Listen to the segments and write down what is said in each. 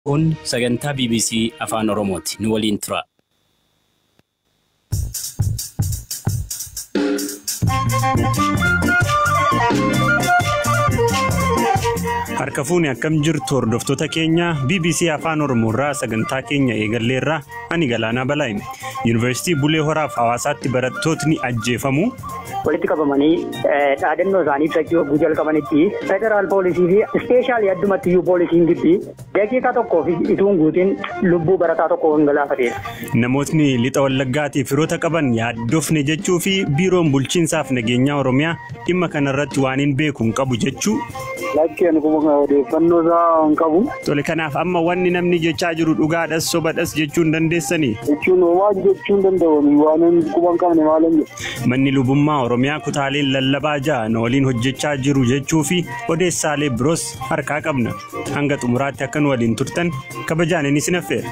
Kun sagantaa BBC Afaan Oromooti. Nu waliin tura. Harka fuuni akkam jirtu hordoftoota keenya BBC Afaan Oromoo irraa sagantaa keenya eegalleerraa ani Galaanaa Balaayim. Yuunivarsiitii Bulee Horaaf Hawaasaatti barattootni ajjeefamu. walitti qabamanii dhaadannoo isaanii ibsachuu yogguu jalqabanitti federaal poolisii fi ispeeshaalii addumatti iyyuu poolisiin gibbii daqiiqaa tokkoo fi ituun guutiin lubbuu barataa tokko gangalaafateera. Namootni lixa wallaggaatiif firoota qaban yaaddofne jechuu fi biiroon bulchiinsaaf nageenyaa Oromiyaa dhimma kanarratti waan hin beeku hin qabu jechuu. Lakkeen kuma odeeffannoo isaa hin qabu. Tole kanaaf amma wanni namni jechaa jiru dhugaadhas sobadhas jechuu hin dandeessanii. Jechuun waan jechuu hin danda'u waan hin quban qabne maalan jedhu. Manni lubummaa Oromiyaa kutaaleen lallabaa ja'an waliin hojjechaa jiru jechuu fi odeessaalee biroos harkaa qabna. Hanga xumuraatti akka nu waliin turtan kabajaan inni sin affeera.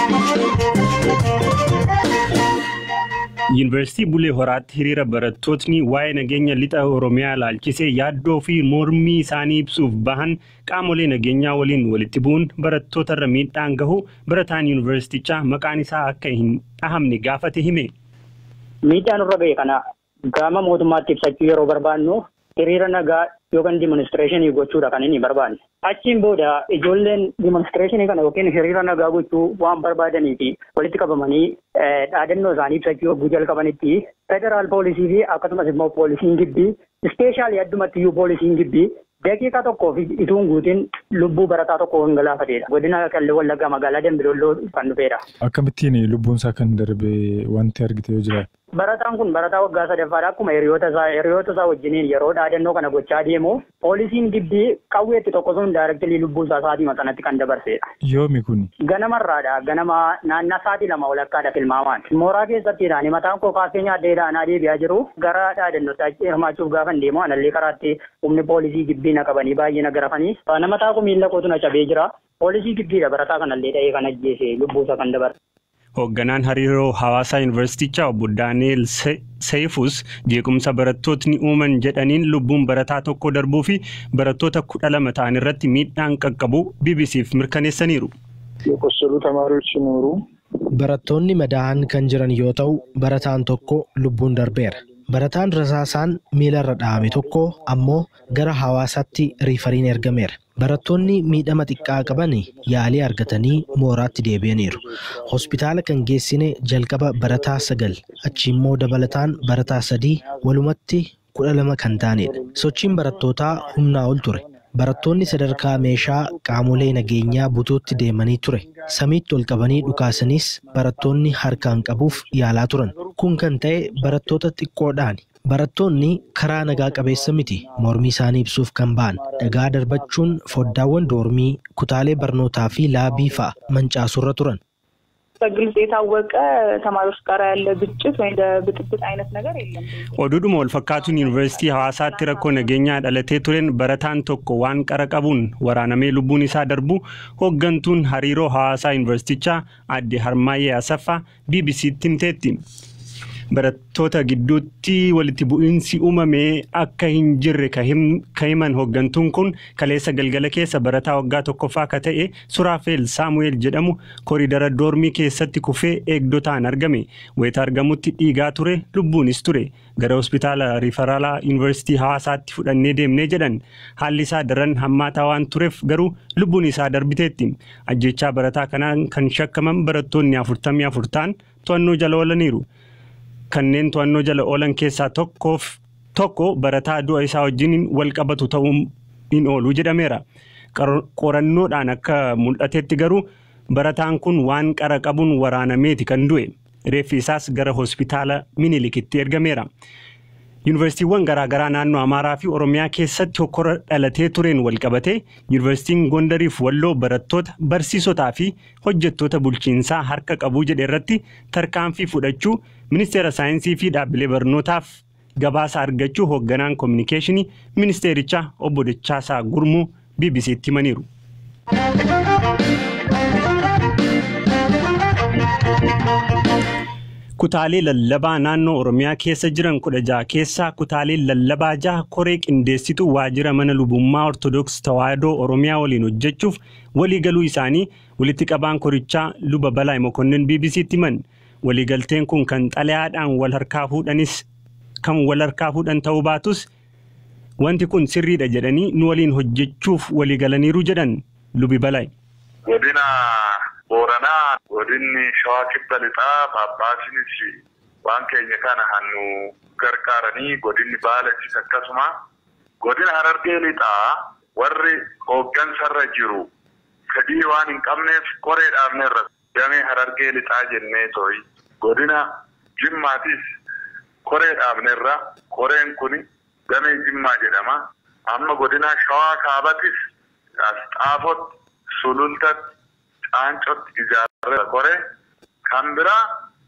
Yuunivarsiitii Bulee Horaatti hiriira barattootni waa'ee nageenya lixa Oromiyaa ilaalchisee yaaddoo fi mormii isaanii ibsuuf bahan qaamolee nageenyaa waliin walitti bu'uun barattootarra miidhaan gahu barataan yuunivarsiitichaa maqaan isaa akka hin dhahamne gaafate hime. Miidhaan irra ga'e kana gama mootummaatti ibsachuu yeroo barbaannu hiriira nagaa yookaan dimoonstireeshinii gochuudha kan inni barbaanne. Achiin booda ijoolleen dimoonstireeshinii kana yookiin hiriira nagaa gochuu waan barbaadanii fi walitti qabamanii dhaadannoo isaanii ibsachuu yogguu jalqabanitti federaal poolisii fi akkasumas immoo poolisiin gibbii ispeeshaalii addumatti iyyuu poolisiin gibbii daqiiqaa tokkoo fi ituun guutiin lubbuu barataa tokko gangalaafateedha. Godina Qallee Wallaggaa magaalaa Dambidolloo kan dhufeedha. Akkamittiin lubbuun isaa kan darbe wanti argite yoo jiraate? Barataan kun barataa waggaa sadaffaadha. Akkuma hiriyoota isaa hiriyoota isaa wajjiniin yeroo dhaadannoo kana gochaa deemu poolisiin gibbii qawweetti tokko sun daayirektilii lubbuu isaa sa'aatii sanatti kan dabarseedha. Yoomi kun? Ganamarraadha. Ganama naannaa sa'aatii lama walakkaadha tilmaamaan. Mooraa keessattiidhaan mataan koo kaaffee nyaaddeedhaan adeebi'aa jiru gara dhaadannootti hirmaachuuf gaafan deemu anallee karaatti humni poolisii gibbii na qabanii baay'ee na garafanii. Nama taa'u miila kootu na cabee jira. Poolisii gibbiidha barataa kanallee dha'ee kan ajjeese lubbuu isaa kan dabarse. Hoogganaan hariiroo hawaasaa yuunivarsiitichaa obbo Daani'eel Seeyifus jeequmsa barattootni uuman jedhaniin lubbuun barataa tokko darbuu fi barattoota kudha lama ta'an irratti miidhaan qaqqabu BBC'f mirkaneessaniiru. የቆሰሉ ተማሪዎች ሲኖሩ Barattoonni madaa'an kan jiran yoo ta'u, barataan tokko lubbuun darbeera. Barataan rasaasaan miilarra dha'ame tokko ammoo gara hawaasaatti riifariin ergameera. Barattoonni miidhama xiqqaa qaban yaalii argatanii mooraatti deebi'aniiru. Hospitaala kan geessine jalqaba barataa sagal achi immoo dabalataan barataa sadii walumatti kudha lama kan ta'anidha. Sochiin barattootaa humnaa ol ture. Barattoonni sadarkaa meeshaa qaamolee nageenyaa butuutti deemanii ture. Samiitti ol qabanii dhukaasaniis barattoonni harkaan qabuuf yaalaa turan. Kun kan ta'e barattoota xiqqoodhaani. Barattoonni karaa nagaa qabeessa miti mormii isaanii ibsuuf kan ba'an dhagaa darbachuun foddaawwan doormii kutaalee barnootaa fi laabii fa'a mancaasurra turan. በግልጽ የታወቀ ተማሪዎች ጋር ያለ ግጭት ወይም ብጥብጥ አይነት ነገር የለም። Oduudhuma wal fakkaatuun yuunivarsiitii hawaasaatti rakkoo nageenyaa dhalatee tureen barataan tokko waan qara qabuun waraanamee lubbuun isaa darbu hooggantuun hariiroo hawaasaa yuunivarsiitichaa adde Harmaayyee Asaffaa BBC'tti himteetti. Barattoota gidduutti walitti bu'iinsi uumamee akka hin jirre ka himan hooggantuun kun kaleessa galgala keessa barataa waggaa tokkoffaa ka ta'e Suraafeel Saamu'eel jedhamu koriidara doormii keessatti kufee eegdotaan argame. Wayita argamutti dhiigaa ture lubbuunis ture. Gara hospitaala riifaraalaa yuunivarsiitii hawaasaatti fudhannee deemnee jedhan haalli isaa daran hammaataa waan tureef garuu lubbuun isaa darbiteetti. Ajjechaa barataa kanaan kan shakkaman barattoonni afurtamii afur ta'an to'annoo jala oolaniiru. kanneen to'annoo jala oolan keessaa tokkoof tokko barataa du'a isaa wajjin wal qabatu ta'uu hin oolu jedhameera. Qorannoodhaan akka mul'atetti garuu barataan kun waan qara qabuun waraanameeti kan du'e. Reeffi isaas gara hospitaala Minilikitti ergameera. Yuunivarsiitiiwwan garaagaraa naannoo Amaaraa fi Oromiyaa keessatti hokkora dhalatee tureen wal qabate Yuunivarsiitiin Gondariif Walloo barattoota, barsiisotaa fi hojjettoota bulchiinsaa harka qabuu jedhe irratti tarkaanfii fudhachuu ministeera saayinsii fi dhaabbilee barnootaaf gabaasa argachuu hoogganaan koominikeeshinii ministeerichaa obbo Dachaasaa Gurmuu BBC'tti himaniiru. Kutaalee lallabaa naannoo Oromiyaa keessa jiran kudha jaha keessaa kutaalee lallabaa jaha koree qindeessitu waajjira mana lubummaa Ortodoksii Tawaahidoo Oromiyaa waliin hojjechuuf waliigaluu isaanii Walitti qabaan korichaa luba Balaay Mokonnin BBC'tti himan. Waliigalteen kun kan xalayaadhaan wal harkaa fuudhanis kan wal harkaa fuudhan ta'uu baatus wanti kun sirriidha jedhanii nu waliin hojjechuuf waliigalaniiru jedhan lubi Balaay. Godina Booranaa godinni Shawaa Kibba Lixaa Paappaasinis waan keenya kana hannu gargaaranii godinni Baalachis akkasuma godina Harargee Lixaa warri hooggansarra jiru fedhii waan hin qabneef koree dhaabneerra damee Harargee Lixaa jennee tooyi godina Jimmaatis koree dhaabneerra koreen kun damee Jimmaa jedhama amma godina Shawaa Kaabatis Asxaafotti Sulultatti Caancootti ijaarra kore kan biraa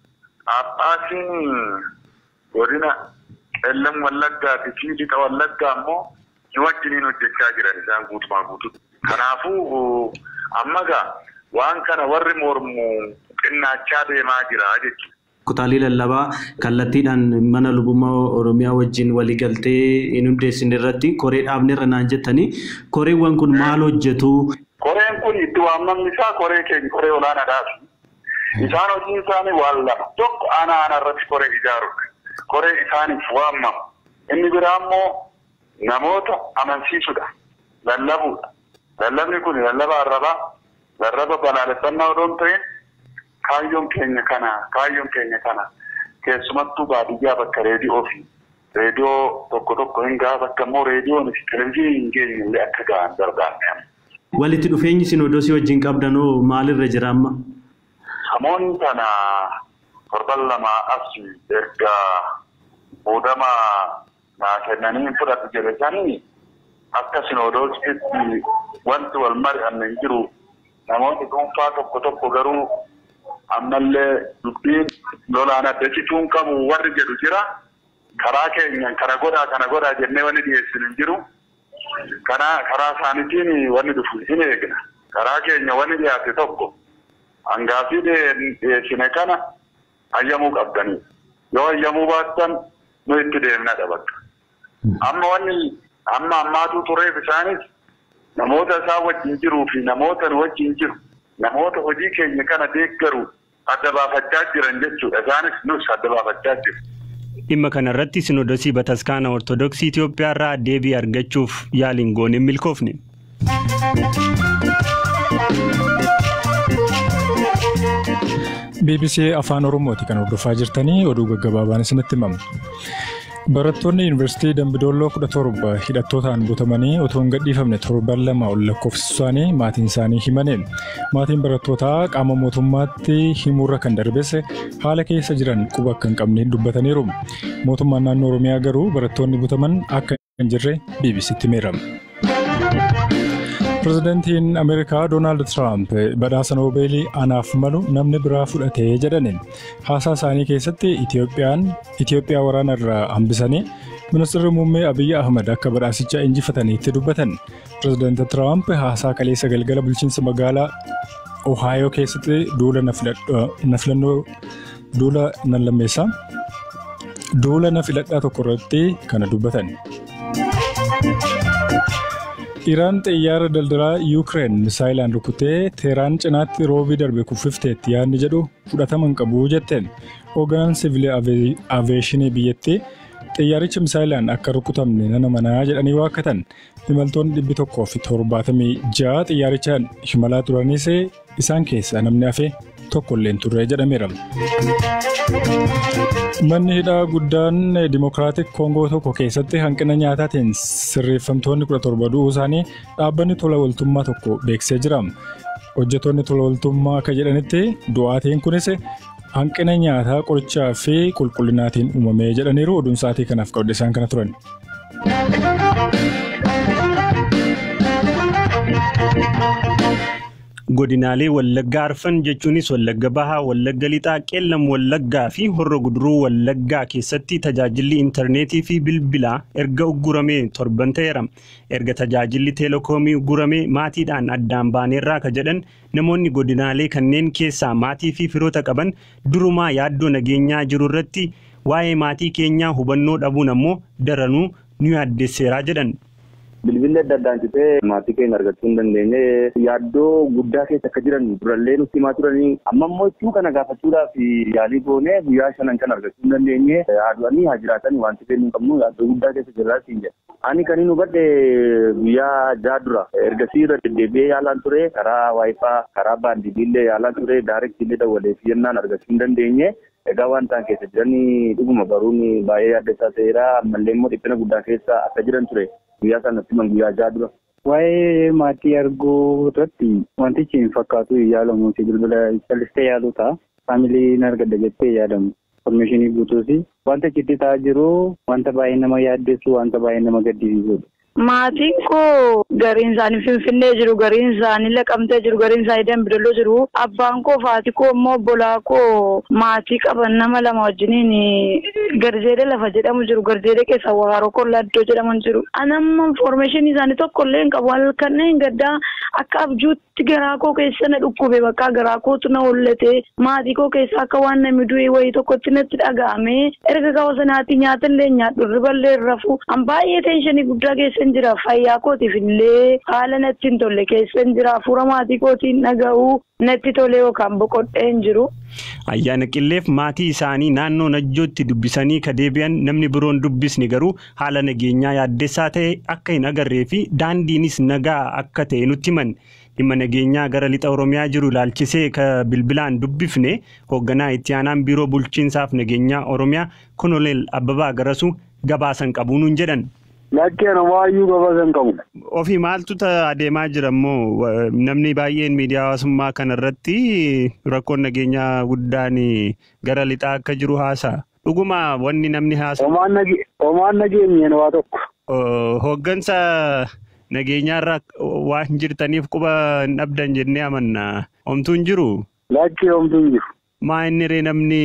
Paappaasiin godina qellam wallaggaati fi lixa wallaggaa immoo ni wajjiniin hojjechaa jiran isaan guutumaa guututti. Kanaafuu amma gaa waan kana warri mormu xinnaachaa deemaa jira jechuudha. Kutaalee lallabaa kallattiidhaan mana lubummaa Oromiyaa wajjin waliigaltee hin hundeessine irratti koree dhaabneerra naan jettanii koreewwan kun maal hojjetu? Koreen kun itti waamamni isaa koree keenya koree olaanaadhaaf. Isaan hojiin isaanii waan lama. Tokko aanaa aanaa irratti koree ijaarudha. Koree isaaniif waamamu. Inni biraa immoo namoota amansiisudha. Lallabuudha. Lallabni kun lallaba arrabaa, lallaba balaaleffannaa odoo hin ta'in kaayyoon keenya kana, kaayyoon keenya kana keessumattuu baadiyyaa bakka reediyoo fi reediyoo tokko tokko hin gaha bakka immoo reediyoon fi televizyiiniin hin geenye illee akka gahan barbaanne. Walitti dhufeenyi sinodosii wajjin qabdanoo maalirra jira amma? Namoonni kana torban lama as erga muudama naa kennanii fudhatu jedhanii akka sinodosiitti wanti wal mari'anne hin jiru. Namoonni dhuunfaa tokko tokko garuu ammallee dubbiin lolaan addachituun qabu warri jedhu jira. Karaa keenyan kana godhaa kana godhaa jennee wanni dhiyeessinu hin jiru. Kana karaa isaaniitiin wanni dhufu hin eegna. Karaa keenya wanni dhiyaate tokko hangaafii dhiyeessine kana hayyamuu qabdanii. Yoo hayyamuu baattan nu itti deemnadha bakka. Amma wanni amma ammaatu tureef isaanis namoota isaan wajjin jiruu fi namoota nu wajjin jiru namoota hojii keenya kana deeggaru adda baafachaa jiran jechuudha. Isaanis nus adda baafachaa jiru. Dhimma kanarratti sinodosii bataskaana Ortodoksii Itoophiyaa irraa deebii argachuuf yaaliin goone hin milkoofne. BBC Afaan Oromooti kan hordofaa jirtanii oduu gaggabaabaan isinitti himamu. Barattoonni Yuunivarsiitii Dambidolloo kudha torba hidhattootaan butamanii otoo hin gadhiifamne torban lama ol lakkoofsisu isaanii maatiin isaanii himaniin. Maatiin barattootaa qaama mootummaatti himuurra kan darbesse haala keessa jiran quba akka hin qabne dubbataniiru. Mootummaan naannoo Oromiyaa garuu barattoonni butaman akka hin jirre BBCtti himeera. Pireezidantiin Ameerikaa Doonaald Tiraamp badhaasa Noobeelii anaaf malu namni biraa fudhatee jedhaniin haasaa isaanii keessatti Itoophiyaa waraana irraa hambisanii ministeerri muummee Abiyyi Ahmad akka badhaasicha injifataniitti dubbatan. Pireezidanti Tiraamp haasaa kaleessa galgala bulchiinsa magaalaa Ohaayoo keessatti duula na filannoo duula nan lammeessaa duula na filadhaa tokko irratti kana dubbatan. Iraan xiyyaara daldalaa Yuukireen misaayilaan rukutee Teeraan cinaatti roobii darbe kuffifteetti yaadni jedhu fudhatama hin qabu jetteen hoogganaan siviilii aveeshinii biyyattii xiyyaarichi misaayilaan akka rukutamne nana manaa jedhanii waakkatan imaltoonni dhibbi tokkoo fi torbaatamii ja'a xiyyaarichaan himalaa turanis isaan keessaa namni hafe tokkollee hin turre jedhameera. Manni hidhaa guddaan Dimokiraatik Koongoo tokko keessatti hanqina nyaataatiin sirreeffamtoonni kudha torba du'uu isaanii dhaabbanni tola ooltummaa tokko beeksisee jira. Hojjettoonni tola ooltummaa akka jedhanitti du'aatiin kunis hanqina nyaataa qorichaa fi qulqullinaatiin uumamee jedhaniiru oduun sa'aatii kanaaf qabde isaan kana turan. godinaalee wallaggaa arfan jechuunis wallagga bahaa wallagga lixaa qeellam wallaggaa fi horro guduruu wallaggaa keessatti tajaajilli intarneetii fi bilbilaa erga ugguramee torban ta'eera erga tajaajilli teelekoomii ugguramee maatiidhaan addaan baaneerraa ka jedhan namoonni godinaalee kanneen keessaa maatii fi firoota qaban durumaa yaaddoo nageenyaa jiru irratti waa'ee maatii keenyaa hubannoo dhabuun ammoo daranuu nu yaaddesseeraa jedhan. bilbilli adda addaan citee maatii keenya argachuu hin dandeenye yaaddoo guddaa keessa akka jiran durallee nutti himaa turanii amma immoo itti kana gaafachuudhaaf yaalii goone guyyaa shanan kan argachuu hin dandeenye haadhanii haa jiraatan wanti beeknu hin qabnu yaaddoo guddaa keessa jirraa siin jedha. Ani kan hin hubadhe guyyaa jaha dura ergasii irra deddeebi'ee yaalaan ture karaa waayifaa karaa baandiilee yaalaan ture daarektiillee dawwalee fi yennaan argachuu hin dandeenye. Egaa waan ta'an keessa jiranii dhuguma baruun baay'ee yaaddeessaa ta'eera ammallee immoo dhiphina guddaa keessa akka jiran ture guyyaa sanatti man guyyaa jaha dura. Waa'ee maatii arguu irratti wantichi hin fakkaatu yaalamu bilbila callistee yaaluu ta'a. Faamiliin argadda jettee yaadamu. Informeeshinii guutuusi. Wanta achitti ta'aa jiru wanta baay'ee nama yaaddeessu wanta baay'ee nama gaddisiisudha. Maatiin koo gariin isaanii finfinnee jiru, gariin isaanii laqamtee jiru, gariin isaanii dambidoloo jiru. Abbaan koo faati koo immoo obbolaa koo maatii qaban nama lama wajjiniin garjeedee lafa jedhamu jiru, garjeedee keessa waaroo kollaa iddoo jedhamu jiru. Anamma informeeshinii isaanii tokko illee hin qabu. Kanneen gaddaa akka abjuutti garaa koo keessa na dhukkube bakka garaa kootu na hollate maatii koo keessa akka waan namni du'e wayii tokkotti natti dhaga'ame erga gaafa sanaatti nyaata illee nyaadhu riballee rafu an baay'ee teenshanii guddaa keessa hin jira fayyaa kootiif illee haala natti hin tolle keessa hin jira hafuura maatii kootiin dhaga'u natti tolee yookaan boqodhee hin jiru. Ayyaana qilleef maatii isaanii naannoo najjootti dubbisanii ka deebi'an namni biroon dubbisni garuu haala nageenyaa yaaddessaa ta'e akka hin agarree fi daandiinis nagaa akka ta'e nutti himan. dhimma nageenyaa gara lixa oromiyaa jiru ilaalchisee ka bilbilaan dubbifne hoogganaa itti aanaan biiroo bulchiinsaaf nageenyaa oromiyaa konoleel abbabaa garasu gabaasan qabu nuun jedhan. Lakkeen waayyuu gabaasan qabu. Ofii maaltu adeemaa jira immoo namni baay'een miidiyaa hawaasummaa kanarratti rakkoon nageenyaa guddaan gara lixaa akka jiru haasa'a. Dhuguma wanni namni haasa'a. Homaan nageenyeen waa tokko. Hooggansa nageenyaarra waan jirtaniif quba hin dhabdan jennee amanna. Homtuu hin jiru? Lakkee homtuu hin jiru. Maa inni ree namni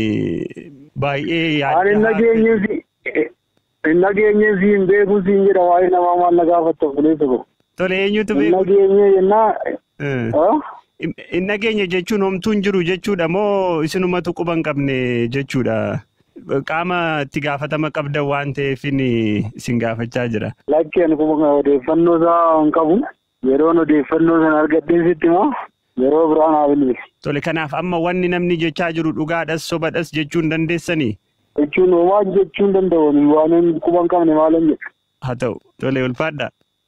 baay'ee yaadda. Ani nageenyeef hin nageenyeef hin beekuun siin jedha waa'ee namaa maal na gaafatta fulee tokko. Tole eenyutu Hin beeku? nageenye jennaa. Hin nageenye jechuun homtuu hin jiru jechuudha moo isinumatu quba hin qabne jechuudha? Qaama itti gaafatama qabdan waan ta'eef isin gaafachaa jira. Lakkeen kuma odeeffannoo isaa hin qabu. Yeroon odeeffannoo sana argadheen sitti immoo yeroo biraan haa bilbilu. Tole kanaaf amma wanni namni jechaa jiru dhugaadhas sobadhas jechuun dandeessanii? Jechuun homaa jechuun danda'u waan hin quba hin qabne maalan jedhu. Haa ta'u tole ulfaadha.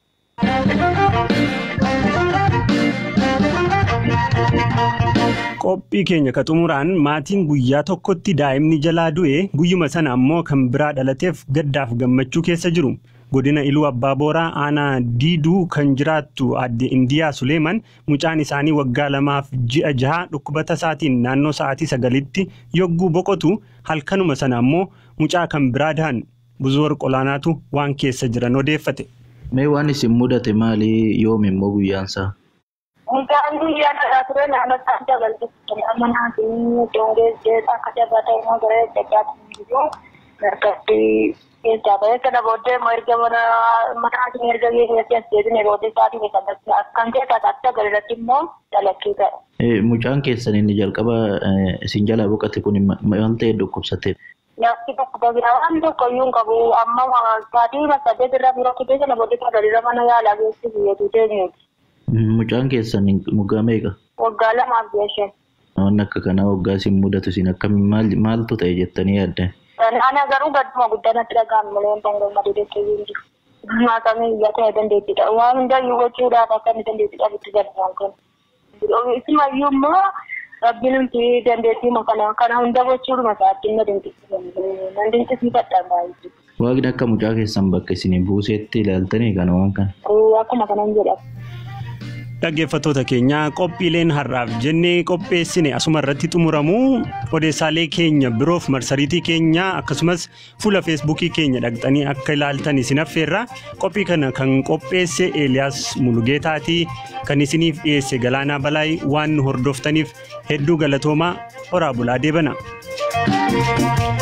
Qophii keenya ka xumuraan maatiin guyyaa tokkotti daa'imni jalaa du'e guyyuma sana ammoo kan biraa dhalateef gaddaaf gammachuu keessa jiru. Godina Iluu Abbaa Booraa aanaa Diiduu kan jiraattu aadde Indiyaa Suleeman mucaan isaanii waggaa lamaaf ji'a jaha dhukkubata isaatiin naannoo sa'aatii sagalitti yogguu boqotu halkanuma sana ammoo mucaa kan biraa dahan buzoor qolaanaatu waan keessa jiran odeeffate. Mee waan isin mudate maali yoom immoo guyyaansaa? Mucaan guyyaa dhalaa ture naannoo isaan dabalatu amma naatiin dongeessee akka jabaata immoo gara jajjaatti jiru margatti keessaa bahee kana booddee immoo erga mana manaatiin erga geessatti as deebine booddee isaatiin eeggannatti akkan keessaa taate sagalee immoo dalakkii ta'e. Mucaan keessan inni jalqaba isin jalaa boqote kun maal ta'e dhukkubsate? Nyaatti tokko biraa waan tokko iyyuu hin qabu amma sa'aatii saddeet irraa biroo kibee sana booddee sagalirra mana yaalaa geessu biyyeetu teenyeeti. Mucaan keessan waggaa meeqa? Waggaa lamaaf ji'a shan. Waan akka kanaa waggaa isin mudatu isin akkamiin maal maaltu ta'e jettanii yaaddan? Ana garuu gadduma guddaa natti dhaga'ame malee wanta hin gammadu jettee hin jiru. Naatamee iyyaa ta'e dandeettidha. Waan hundayyuu gochuudhaaf akka inni dandeettii qabutti gaddamu kun. Isumayyuu immoo rabbiin nuti dandeettii kana kana hunda gochuudhuma isaatti na dinqisiisan. Nan dinqisiifadha baay'ee. Waaqni akka mucaa keessan bakka isin buuseetti ilaaltanii kana waan kana. Akkuma kanan jedhama. Dhaggeeffattoota keenya qophiileen har'aaf jennee qopheessine asuma irratti xumuramu odeessaalee keenya biroof marsariitii keenya akkasumas fuula feesbuukii keenya dhaqxanii akka ilaaltan isin affeerra qophii kana kan qopheesse Eeliyaas Mulugeetaatii kan isiniif dhiyeesse Galaanaa Balaay waan nu hordoftaniif hedduu galatoomaa horaa bulaa deebana.